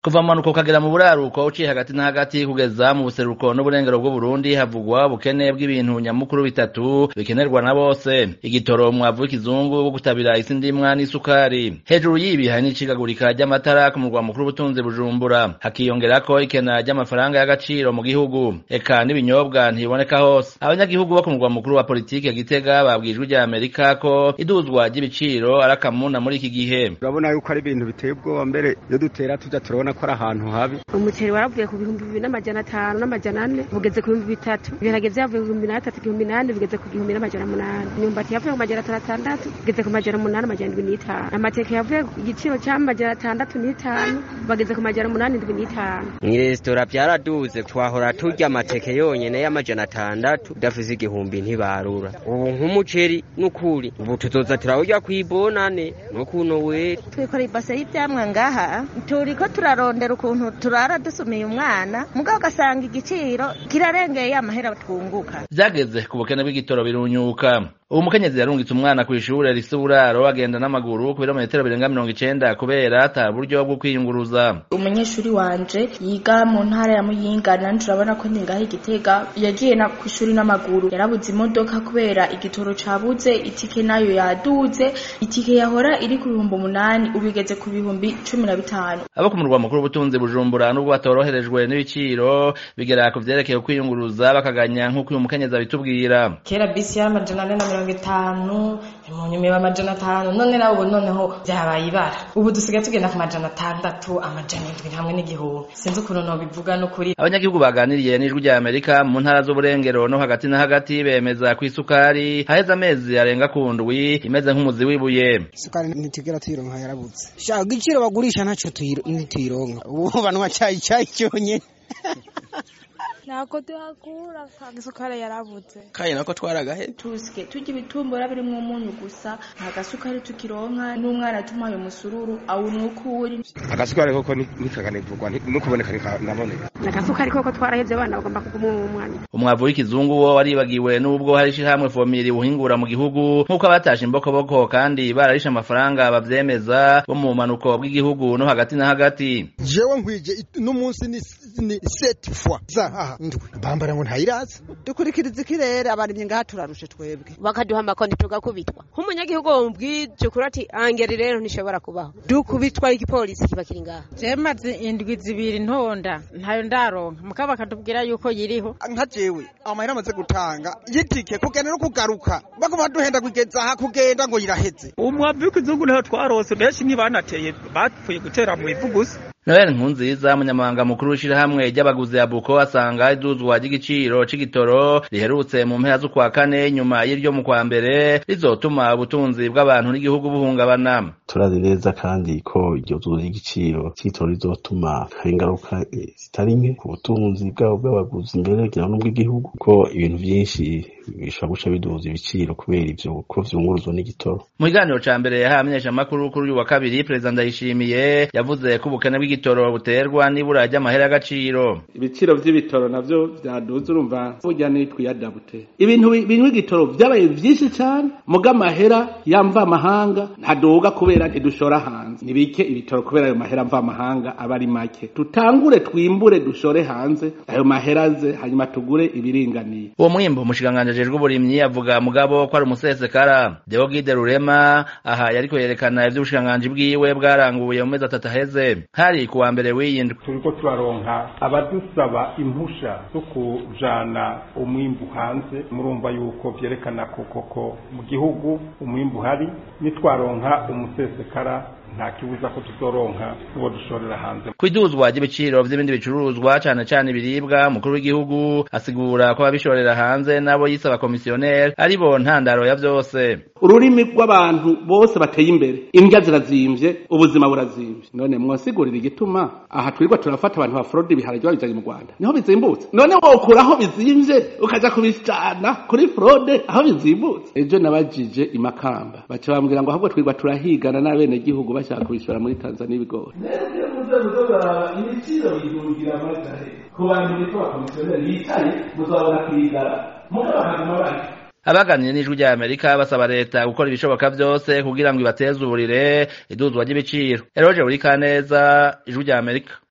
kuva mu manuko ukagera mu buraruko uciye hagati na hagati kugeza mu buseruko n'uburengero bw'uburundi havugwa ubukene bw'ibintu nyamukuru bitatu bikenerwa na bose igitoro umwavu w'ikizungu wo gutabira isi ndimwa n'isukari hejuru y'ibi hari n'icikagurika ry'amatara ku murwa mukuru w'ubutunzi bujumbura hakiyongerako ikena ry'amafaranga y'agaciro mu gihugu eka n'ibinyobwa ntibiboneka hose abanyagihugu bo ku murwa mukuru wa politike gitega babwijwe rya amerika ko iduzwa ry'ibiciro ari akamuna muri iki gihe urabona yuko ari ibintu biteye ubwoba mbere iyo dutera tuja turabona ko ari ahantu habi umuceri waravuye ku bihumbi bibiri n'amajana atanu n'amajana ane bugeze ku bihumbi bitatu ibiharage vyavuye ku bihumbi n'atatu igihumbi n'ane bigeze ku gihumbi n'amajana munani imyumbati yavuye ku majana atanu atandatu bigeze ku majana munani amajana indwi n'itanu amateke yavuye ku giciro c'amajana atandatu n'itanu bageze ku majana munani indwi n'itanu mw'iresitora vyaraduze twahora turya amateke yonyene y'amajana atandatu udafise igihumbi ntibarura ubu nk'umuceri n'ukuri ubu tuzoza turawurya kw'ibonane no kuno weri twikora ibase y'ivyamwa ngaha turiko turarondera ukuntu turara dusumiye umwana mugabo ugasanga igiciro kirarengeye amahera twunguka vyageze ku bukene bw'igitoro birunyuka ubu mukenyezi yarungitse umwana kw'ishure rifise uburaro agenda n'amaguru ku birometero birenga mirongo icenda kubera ata buryo bwo kwiyunguruza umunyeshuri wanje yiga mu ntara ya muyinga nanje urabona ko ningaho igitega yagiye na kw'ishuri n'amaguru yarabuze imodoka kubera igitoro cabuze itike nayo yaduze itike yahora iri ku bihumbi umunani ubu igeze ku bihumbi cumi na bitanu abo ku murwa mukuru w'ubutunzi bujumbura n'ubwo batoroherejwe n'ibiciro bigera ku vyerekeye kwiyunguruza bakaganya nk'uko uyu mukenyezi abitubwira kera bisi y'amajana ane na mirongo itanu mu nyuma iba amajana atanu none nawe ubu noneho vyabaye ibara ubu dusigaye tugenda ku majana atandatu amajana indwi hamwe n'igihumbi sinzi ukuntu nobivuga n'ukuri abanyagihugu baganiriye n'ijwi rya amerika mu ntara z'uburengero no hagati na hagati bemeza ko isukari haheze amezi arenga ku ndwi imeze nk'umuzi w'ibuye isukari ntitugera tuyironka yarabuze shaka igiciro bagurisha ntaco ntituyironka ubu banwa cayi cayi cyonyene ntabwo tuhakura isukari yarabuze kandi nako twaragahe tusike turya ibitumbura birimwo umunyu gusa nta gasukari tukironka n'umwana tumuhaye umusururu awunwa uko uri agasukari koko nikakanivugwa no kuboneka naboneka agasukari koko twarahevye abana bagomba kuguma mu mwanya umwavu w'ikizungu wo waribagiwe n'ubwo hari ishirahamwe fomiri buhingura mu gihugu nk'uko abatashe imbokoboko kandi bararishe amafaranga bavyemeza bo mu manuko bw'igihugu no hagati na hagati jewe nkwije n'umunsi ni set fois zahaha ndwi bambara ngo ntayiraza dukurikiriza ikirere abarimye ngaha turarushe twebwe bakaduha amakoni tugakubitwa nk'umunyagihugu wumubwije ukuri ati angeri rero ntishobora kubaho dukubitwa igipolisi kiba kiri ngaha je maze indwi zibiri ntonda ntayo ndaronka mukaba bakatubwira yuko yiriho nka jewe amahera amaze gutanga yitike kugenda no kugaruka baguma duhenda kugeza aha kugenda ngo yiraheze umwavu w'ikizungu niho twarose benshi ntibanateye bapfuye gutera mu ivu gusa Noel Nkunziza umunyamabanga mukuru w'ishirahamwe ry'abaguzi ya Buko asanga iduzwa ry'igiciro c'igitoro riherutse mu mpera z'ukwa kane nyuma y'iryo mu kwa mbere rizotuma ubutunzi bw'abantu n'igihugu buhungabana turazi neza kandi ko iryo duzwa ry'igiciro c'igitoro rizotuma hari ingaruka zitari nke ku butunzi bwabo bw'abaguzi imbere kugira n'ubw'igihugu ko ibintu vyinshi bishobora guca biduza ibiciro kubera ivyo ko vyunguruzwa n'igitoro mu kiganiro ca mbere yahaye amenyeshamakuru kuri uyu wa kabiri perezida ndayishimiye yavuze ko ubukene bw'igitoro buterwa n'ibura ry'amahera y'agaciro ibiciro vy'ibitoro navyo vyaduze urumva burya nitwiyadabute ibintu binywa igitoro vyabaye vyinshi cane muga amahera yamva amahanga ntaduga kubera ntidushora hanze nibike ibitoro kubera ayo mahera mva amahanga aba ari make tutangure twimbure dushore hanze ayo mahera aze hanyuma tugure ibiringaniye uwo mwimbo umushikiranganji ajejwe uburimyi avuga mugabo ko ari umusesekara Deogide Rurema aha yariko yerekana ivy'ubushikiranganji bwiwe bwaranguye mu mezi atatu aheze hari ku wa mbere w'iyindwi turiko turaronka abadusaba impusha zo kujana umwimbu hanze murumva yuko vyerekana ko koko mu gihugu umwimbu uhari nitwaronka umusesekara nta kibuza ko tuzoronka uwo dushorera hanze kwiduzwa ry'ibiciro vy'ibindi bicuruzwa cane cane ibiribwa umukuru w'igihugu asigura ko ababishorera hanze nabo yisaba komisiyoneri aribo ntandaro ya vyose ururimi rw'abantu bose bateye imbere indya zirazimvye ubuzima burazimvye none mwosigurira igituma aha twirirwa turafata abantu ba fraude ibiharage babijanye mu Rwanda niho bizimbutse none wokura aho bizimvye ukaja kubicana kuri fraude aho bizimbutse ejo nabajije imakamba baca bambwira ngo ahubwo twirirwa turahigana n'abene gihugu bashaka kubishora muri Tanzania ibigori ibiciro bidungira amatahe ku bantu bitwa abakomisiyoneri bicaye muzabona kwigara mugabo bakaguma bari abaganiriye n'ijwi rya amerika basaba leta gukora ibishoboka byose kugira ngo ibateze uburire iduzwa ry'ibiciro eroje buri kaneza ijwi rya amerika